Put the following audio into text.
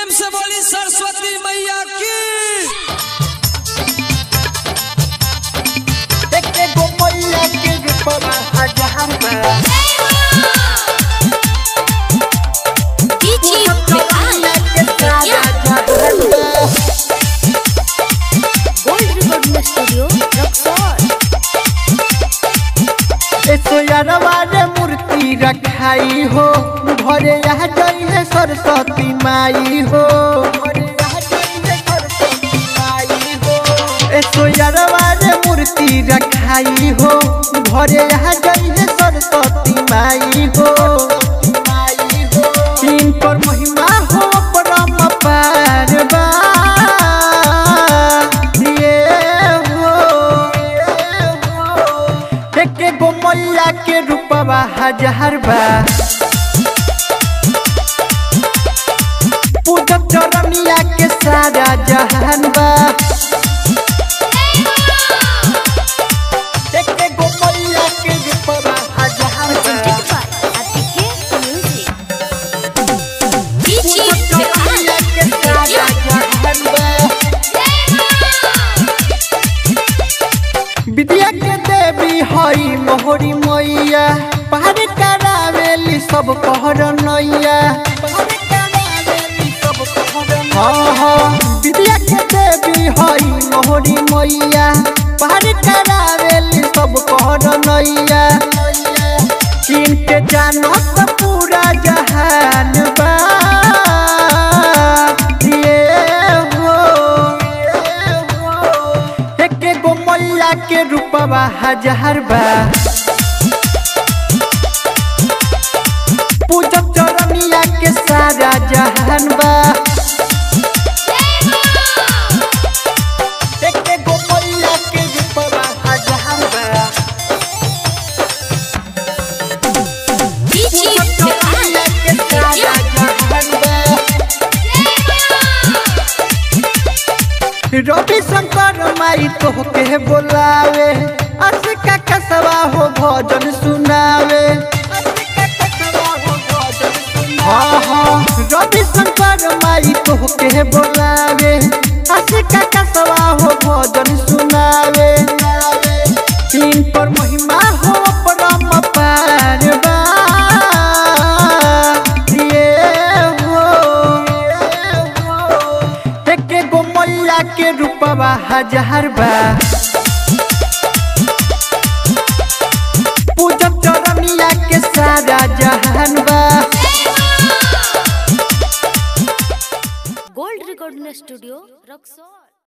प्रेम से बोली सरस्वती मैया की देखे गो मैया के रूपवा हजार बा DJ मैया के सारा जहान बा Gold Recording Studio, Roxor. ऐसो यारवा रे मूर्ति रखाई हो घरे यहाँ जई है सरस्वती माई हो घरे यहाँ जई है सरस्वती माई हो ऐसो यारवा रे मूर्ति रखाई हो घरे यहाँ जई है सरस्वती माई हो माई हो तीन पर महिमा हो परम पार बा ये हो एके गो मैया के रूपवा हजार बा पूजब चरनिया के सारा जहान बा एके गो मैया के रूपवा हजार बा Presented by Atike पूजब Music. DJ चरनिया के सारा जहान बा विद्या के देवी हई मोहरी मैया पहाड़ करावेली सब कहर नैया हाँ हाँ विद्या के देवी हई मोहरी मैया पहाड़ करावेली सब कहर नैया इनके जानत पूरा जहान बा ये हो एके गो मैया के रूपवा हजार बा पूजब चरनिया के सारा जहान बा एके गो मैया के रूपवा हजार बा DJ पूजब चरनिया के सारा जहान बा रवि शंकर माई तो के बोलावे असिका कसवा हो भजन सुनावे हाँ हाँ रवि शंकर माई तो के बोलावे असिका कसवा हो भजन सुनावे तीन पर महिमा हो परम पार बा ये हो एके गो मैया के रूपवा हजार बा पूजब चरनिया के सारा जहान बा Gold Recording Studio, Roxor.